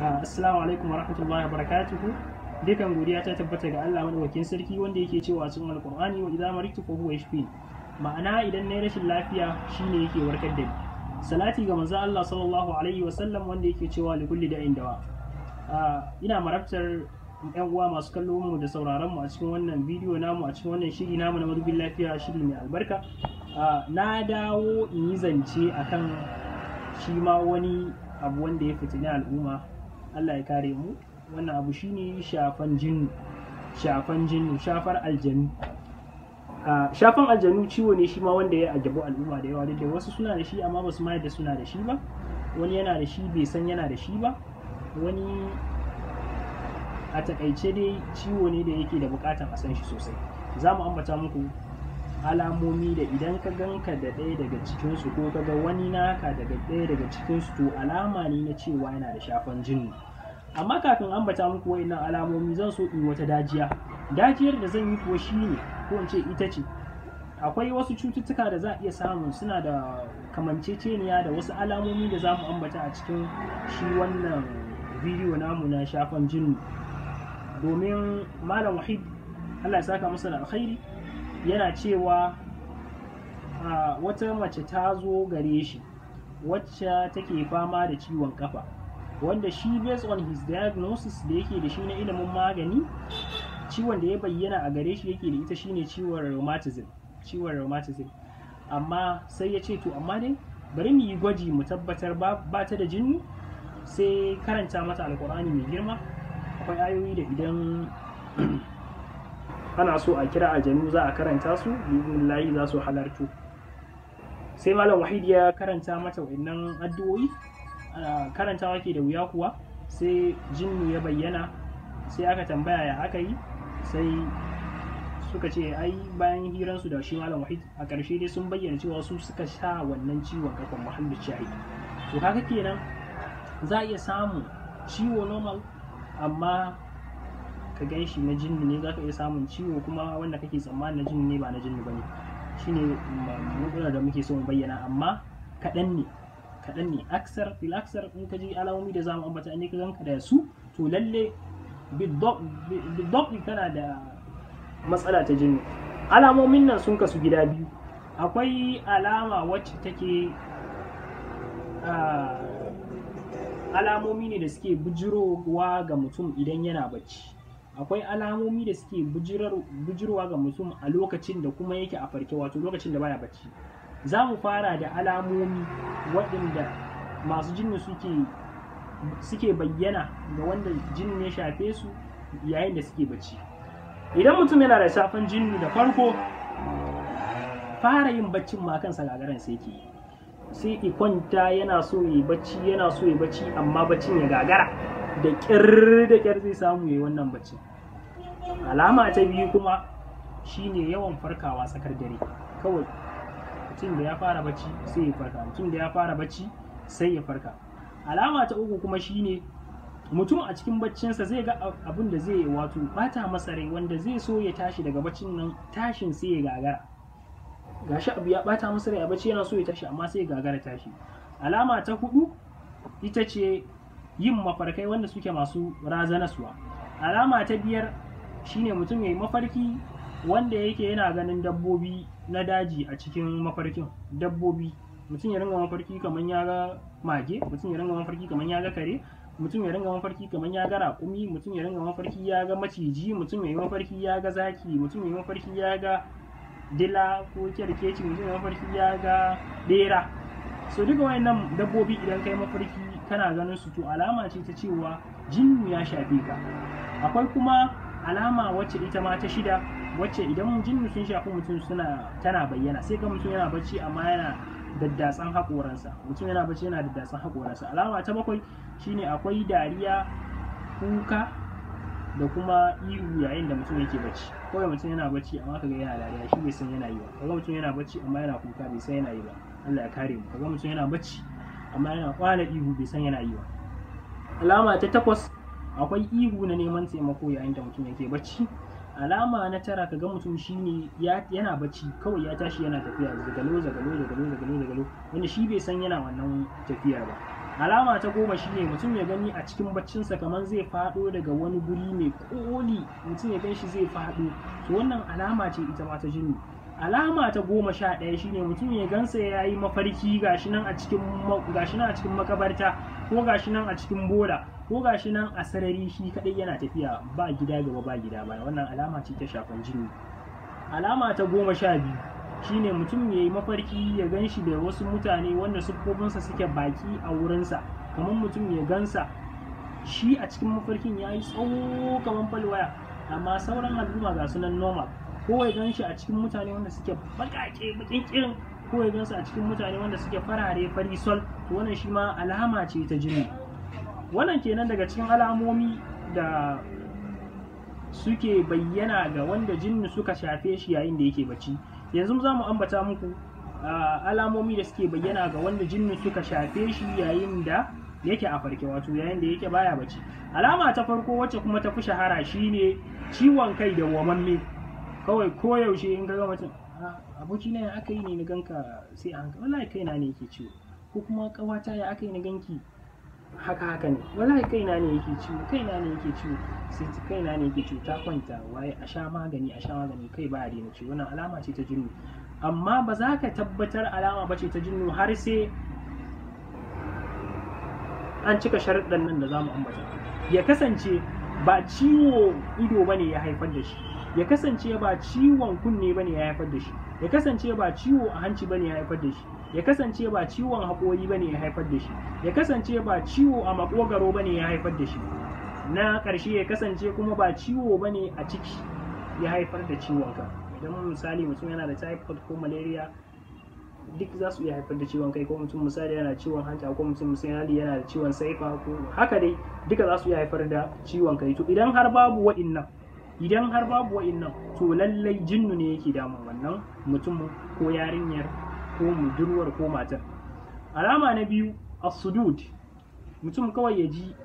Assalamu alaikum wa rahmatullahi wa barakatuhu. Dukan godiya ta tabbata ga Allah madaukakin sarki wanda yake cewa cikin Alƙur'ani wa idza maritu fa huwa yashfi. Ma'ana idan nayi rashin lafiya shine yake warkar da ni. Salati ga manzo Allah sallallahu alaihi wa sallam wanda yake cewa li kulli da'in dawa. Ina marabtar yan uwa masu kallo mu da sauraron mu a cikin wannan bidiyo namu a cikin wannan shiri namu na madubin lafiya shiri mai albarka. Na dawo in yi zance akan shi ma wani abu wanda ya fitini al'umma Allah ya kare mu wannan abu shine shafan jinnu shafan jinnu shafar aljanu shafan aljanu ciwo ne shi ma wanda ya ajabu al'umma da yawa da wasu suna da shi amma ba su ma da suna da shi ba wani yana da shi bai san yana da shi ba wani a takaice dai ciwo ne da yake da bukatan a san shi sosai za mu ambata muku alamomi da idan ka ganka da ɗaya daga cikinsu ko ka ga wani naka daga ɗaya daga cikinsu to alama ne na cewa yana da shafan jinni amma kafin ambata muku wa'innan alamomi zan so in wata dajiya dajiyar da zan yi kuwa shine ko in ce ita ce akwai wasu cututtuka da za a iya samu suna da kamanceceniya da wasu alamomi da za mu ambata a cikin shi wannan bidiyo namu na shafan jinni domin malam wahid allah ya saka masa da alkhairi yana cewa wata mace ta zo gare shi wacce take fama da ciwon kafa wanda shi based on his diagnosis da yake da shi na ilimin magani ciwon da ya bayyana a gare shi yake da ita shine ciwon rheumatism ciwon rheumatism amma sai ya ce to amma dai bari mu yi gwaji mu tabbatar ba ta da jini sai karanta mata alkur'ani mai girma akwai ayoyi da idan ana so a kira aljanu za a karanta su layi za su halartu sai malam wahid ya karanta mata wannan addu'o'i karantawa ke da wuya kuwa sai jinnu ya bayyana sai aka tambaya ya aka yi sai suka ce ai bayan hiransu da shi malam wahid a ƙarshe dai sun bayyana cewa su suka sha wannan ciwon kafan muhallin shahid to haka kenan za a iya samun ciwo normal amma ka gan shi na jinni ne za ka iya samun ciwo kuma wanda kake tsammani na jinni ne ba na jinni ba ne shine matsalar da muke so mu bayyana amma kaɗan ne kaɗan ne aksar fil aksar in ka ji alamomi da zamu ambata ne ka ganka da su to lalle bidok kana da matsala ta jinni alamomin nan sun kasu gida biyu akwai alama wacce take alamomi ne da suke bujirowa ga mutum idan yana bacci akwai alamomi da suke bujirwa ga mutum a lokacin da kuma yake a farke wato lokacin da baya bacci za mu fara da alamomi waɗanda masu jinni suke suke bayyana ga wanda jinni ya shafe su yayin da suke bacci idan mutum yana da shafan jinni da farko fara yin baccin ma kansa gagaran sai ke sai ki kwanta yana so yi bacci yana so yi bacci amma baccin ya gagara da ƙyar da ƙyar zai samu yayi wannan bacci alama ta biyu kuma shine yawan farkawa tsakar dare kawai mutum da ya fara bacci sai ya farka mutum da ya fara bacci sai ya farka alama ta uku kuma shine mutum a cikin baccinsa zai ga abin da zai wato bata masa rai wanda zai so ya tashi daga baccin nan tashin sai ya gagara gashi abu ya bata masa rai a bacci yana so ya tashi amma sai ya gagara tashi alama ta hudu ita ce yin mafarkai wanda suke masu razanaswa alama ta biyar shine mutum ya yi mafarki wanda yake yana ganin dabbobi na daji a cikin mafarkin dabbobi mutum ya ringa mafarki kamar ya ga mage mutum ya ringa mafarki kamar ya ga kare mutum ya ringa mafarki kamar ya ga raƙumi mutum ya ringa mafarki ya ga maciji mutum ya yi mafarki ya ga zaki mutum ya yi mafarki ya ga dila ko kyarkeci mutum ya mafarki ya ga bera so duka wayannan dabbobi idan kai mafarki kana ganin su to alama ce ta cewa jinnu ya shafe ka akwai kuma alama wacce ita ma ta shida wacce idan jinnu sun shafi mutum suna tana bayyana sai ga mutum yana bacci amma yana daddatsan haƙoransa mutum yana bacci yana daddatsan haƙoransa alama ta bakwai shine akwai dariya kuka da kuma ihu yayin da mutum yake bacci kawai mutum yana bacci amma kaga yana dariya shi bai san yana yi ba kaga mutum yana bacci amma yana kuka bai san yana yi ba Allah ya kare mu kaga mutum yana bacci amma yana kwana ihu bai san yana yi ba alama ta takwas akwai ihu na neman taimako yayin da mutum yake bacci alama na tara kaga mutum shine yana bacci kawai ya tashi yana tafiya zagalo zagalo zagalo zagalo zagalo wanda shi bai san yana wannan tafiyar ba alama ta goma shine mutum ya gani a cikin baccinsa kamar zai faɗo daga wani guri mai koli mutum ya gan shi zai faɗo to wannan alama ce ita ma ta jinni alama ta goma sha ɗaya shine mutum ya gansa ya yi mafarki gashi nan a cikin gashi nan a cikin makabarta ko gashi nan a cikin bola ko gashi nan a sarari shi kadai yana tafiya ba gida gaba ba gida baya wannan alama ce ta shafan jini alama ta goma sha biyu shine mutum ya yi mafarki ya gan shi da wasu mutane wanda siffofinsa suke baki a wurinsa kamar mutum ya gansa shi a cikin mafarkin ya yi tsawo kamar falwaya amma sauran al'umma ga sunan normal ko ya gan shi a cikin mutane wanda suke bakake bakin kirin ko ya gan su a cikin mutane wanda suke farare fari sol to wannan shi ma alama ce ta jini wannan kenan daga cikin alamomi da suke bayyana ga wanda jinni suka shafe shi yayin da yake bacci yanzu za mu ambata muku alamomi da suke bayyana ga wanda jinni suka shafe shi yayin da yake a farke wato yayin da yake baya bacci alama ta farko wacce kuma ta fi shahara shine ciwon kai da wamamme kawai koyaushe in ga mutum aboki na ya aka yi ne na ganka sai a hankali wallahi kaina ne yake ciwo ko kuma kawata ya aka yi na ganki haka haka ne wallahi kaina ne yake ciwo kaina ne yake ciwo sai kaina ne yake ciwo ta kwanta waye a sha magani a sha magani kai ba a daina ciwo wannan alama ce ta jinnu amma ba za ka tabbatar alama ba ce ta jinnu har sai an cika sharuɗan nan da za mu ambata ya kasance ba ciwo ido ba ne ya haifar da shi ya kasance ba ciwon kunne ba ne ya haifar da shi ya kasance ba ciwo a hanci ba ne ya haifar da shi ya kasance ba ciwon haƙori ba ne ya haifar da shi ya kasance ba ciwo a makogaro ba ne ya haifar da shi na ƙarshe ya kasance kuma ba ciwo ba ne a ciki ya haifar da ciwon ka idan misali mutum yana da typhoid ko malaria duk za su iya haifar da ciwon kai ko mutum misali yana ciwon hanta ko mutum misali yana da ciwon saifa ko haka dai duka za su iya haifar da ciwon kai to idan har babu wa'innan idan har babu wa'innan to lallai jinnu ne yake damun wannan mutum ko yarinyar ko budurwar ko matar alama na biyu as-sudud mutum kawai ya ji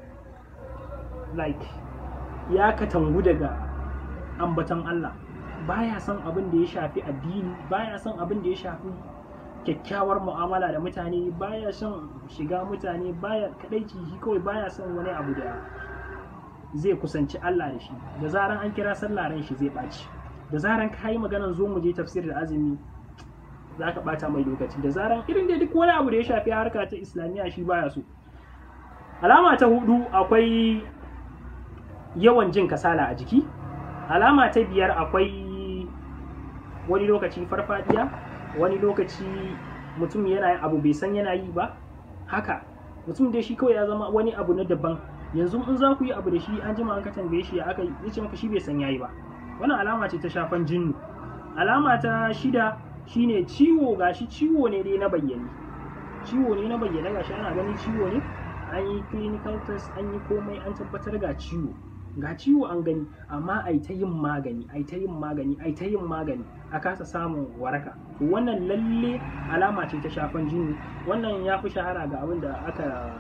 like ya katangu daga ambatan Allah baya son abin da ya shafi addini baya son abin da ya shafi kyakkyawar mu'amala da mutane baya son shiga mutane baya kadaici shi kawai baya son wani abu da zai kusanci Allah da shi da zaran an kira sallah ran shi zai ɓaci da zaran ka yi maganar zo mu je tafsir da azumi za ka ɓata mai lokaci da zaran irin da duk wani abu da ya shafi harka ta islamiyya shi baya so alama ta hudu akwai yawan jin kasala a jiki alama ta biyar akwai wani lokaci farfadiya wani lokaci mutum yana yin abu bai san yana yi ba haka mutum dai shi kawai ya zama wani abu na daban yanzu in za ku yi abu da shi an jima an ka tambaye shi ya aka yi ce maka shi bai san yayi ba wannan alama ce ta shafan jinnu alama ta shida shine ciwo gashi ciwo ne dai na bayyane ciwo ne na bayyane gashi ana ganin ciwo ne an yi clinical test an yi komai an tabbatar ga ciwo ga ciwo an gani amma ai ta yin magani ai ta yin magani ai ta yin magani a kasa samun waraka wannan lalle alama ce ta shafan jini wannan ya fi shahara ga abin da aka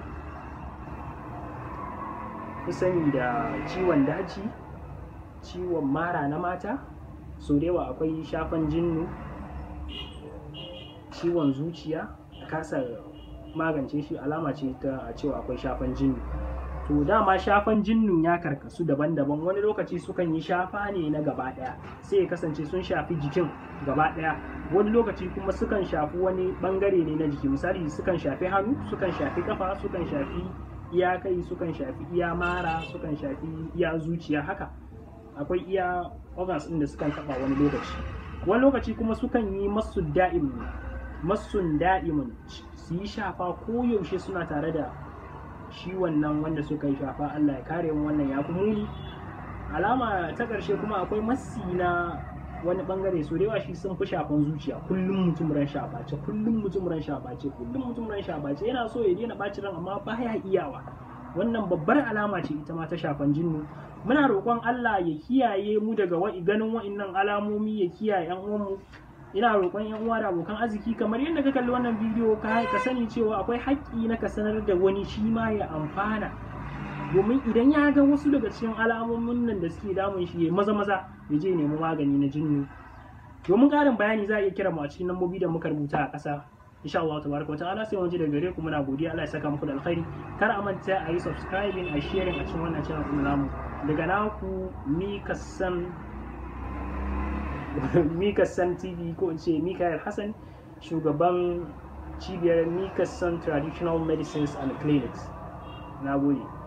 fi sani da ciwon daji ciwon mara na mata so da yawa akwai shafan jinnu ciwon zuciya kasa magance shi alama ce ta cewa akwai shafan jinnu to dama shafan jinnun ya karkasu daban-daban wani lokaci sukan yi shafa ne na gaba ɗaya sai ya kasance sun shafi jikin gaba ɗaya wani lokaci kuma sukan shafi wani bangare ne na jiki misali sukan shafi hannu sukan shafi kafa sukan shafi iya kai sukan shafi iya mara sukan shafi iya zuciya haka akwai iya organs ɗin da sukan taɓa wani lokaci wani lokaci kuma sukan yi masu da'imun masun da'imun su yi shafa ko yaushe suna tare da shi wannan wanda suka yi shafa Allah ya kare mu wannan ya muni alama ta ƙarshe kuma akwai masi na wani bangare so yawa shi sun fi shafan zuciya kullum mutum ran shaface kullum mutum ran shaface kullum mutum ran shaface yana so ya daina ɓaci ran amma baya iyawa wannan babbar alama ce ita ma ta shafan jinnu muna roƙon Allah ya kiyaye mu daga ganin wa'innan alamomi ya kiyaye yan uwanmu ina roƙon yan uwa da abokan arziki kamar yadda ka kalli wannan bidiyo ka ka sani cewa akwai haƙƙi na ka sanar da wani shi ma ya amfana domin idan ya ga wasu daga cikin alamomin nan da suke damun shi ya maza maza ya je nemi magani na jinnu domin ƙarin bayani za a iya kira mu a cikin lambobi da muka rubuta a ƙasa insha Allah tabaraka ta'ala sai mun ji daga gare ku muna godiya Allah ya saka muku da alkhairi kar a manta a yi subscribing a sharing a cikin wannan channel din namu daga naku Mika San Mika San TV ko in ce Mikael Hassan shugaban cibiyar Mika San Traditional Medicines and Clinics na gode